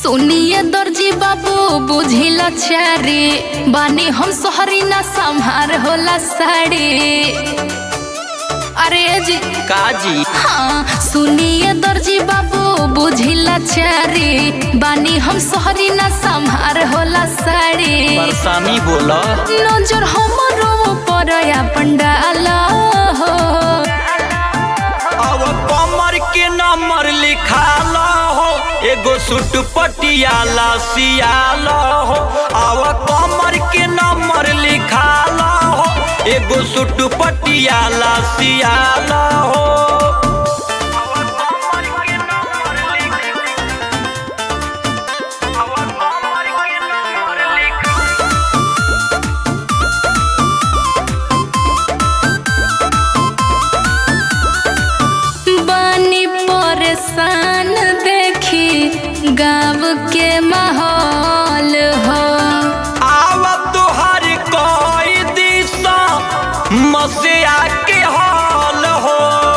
सुनिए दर्जी बाबू बुझिला चारी बानी हम सोहरी ना संहार होला साड़ी अरे जी काजी हाँ सुनिए दर्जी बाबू बुझिला चारी बानी हम सोहरी ना संहार होला साड़ी बरसामी बोला नजर हमरो पर अपन डाला हो अब कमर के नंबर लिखाला हो एगो सूट पटियाला सियाला हो अब कमर के नंबर लिखाला हो एगो सूट पटियाला सियाला हो बानी परेशान देखी गाँव के माहौल हो आव तुहर कोई दिशा मसिया के हाल हो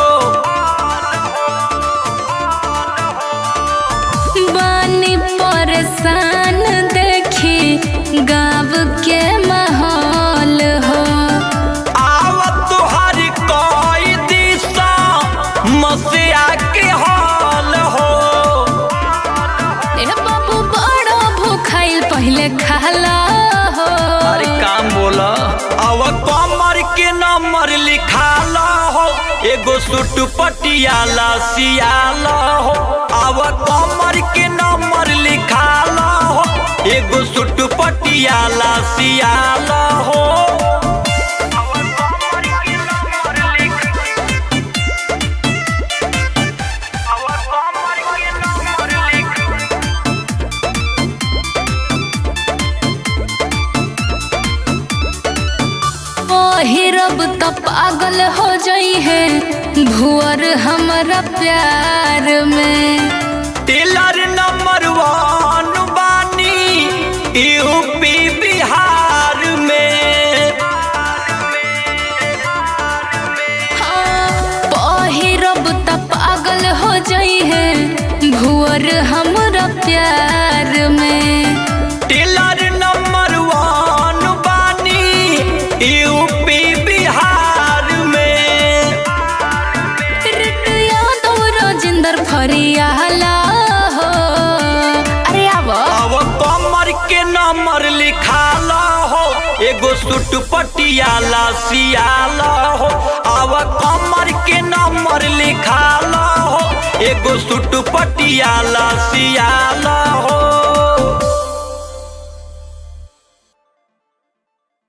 बानी परेशान देखी गाँव के माहौल हो आव तुहर कोई दिशा मसिया के हाल हो ए बाबू बड़ा भूखाइल पहले खाला हो अरे काम बोला अब कमर के नंबर लिखाला हो एगो सूट पटियाला सियाला हो अब कमर के नंबर लिखाला हो एगो सूट पटियाला सियाला हो पहिरब त पागल हो जाई है भुअर हमरा प्यार में टेलर नंबर वन बानी यूपी बिहार में हाँ, पहिरब त पागल हो जाई है भुअर हमरा प्यार में टेलर नंबर वन बानी यूपी बिहार में ऋतु यादव राजेंद्र फरियाला हो अरे आव अब कमर के नंबर लिखाला हो एगो सूट पटियाला सियाला हो अब कमर के नंबर लिखाला हो एगो सूट पटियाला सियाला हो